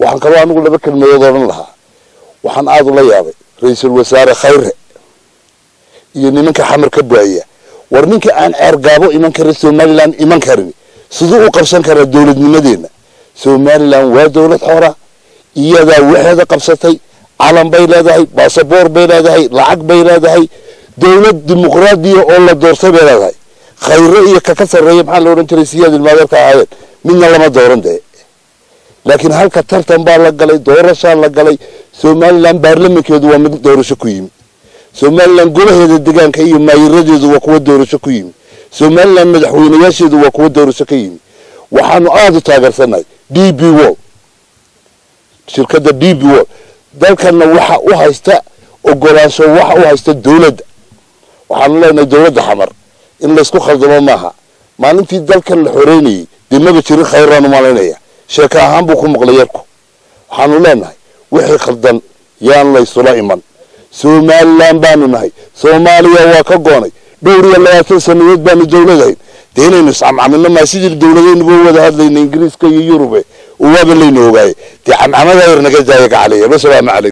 waxaan kaloo anigu laba kelmadood odhan lahaa waxaan aada ula yaabay ra-iisul wasaare khayre iyo nimanka xamar ka buaya war ninka aan ceergaabo iman karin somalilan iman karin siduu u qabsan karaa dowladnimadeena somalilan waa dowlad xoora iyadaa waxeeda qabsatay calan bay leedahay basaboor bay leedahay lacag bay leedahay dowlad dimuqraadiya oo la doortay bay leedahay khayre iyo kaka sarreeya maxaa la odhan jiray siyaad ilmaadeerka ahaayeen midna lama dooran dee laakiin halka tartan baa la galay doorashaa la galay somalilan baarlamankeedu waa mid doorasho ku yimi somalilan golaheeda degaanka iyo maayiradeedu waa kuwa doorasho ku yimi somalilan madaxweynayaasheedu waa kuwa doorasho ka yimi waxaanu aada u taageersannahay d b wall shirkadda d b wall dalkanna waxa u haysta ogolaansho waxa u haysta dowladda waxaanu leenahay dowladda xamar in laysku khaldamo maaha maalintii dalkan la xoreynayay dee maba jirin khayraanu malaynaya sheeko ahaan buu ku maqlay yarku waxaanu leenahay wixii khaldan yaan laysula iman somalilan baanu nahay soomaaliya waa ka goonay dhowr iyo labaatan sanadood baanu dowladahayn dee inaynu iscamcamino maa sidii dowladaynuba wada hadlayna ingiriiska iyo yurube waaba layna ogaaye dee camcamada yar naga daaya gacaliya wasalaamu calaykum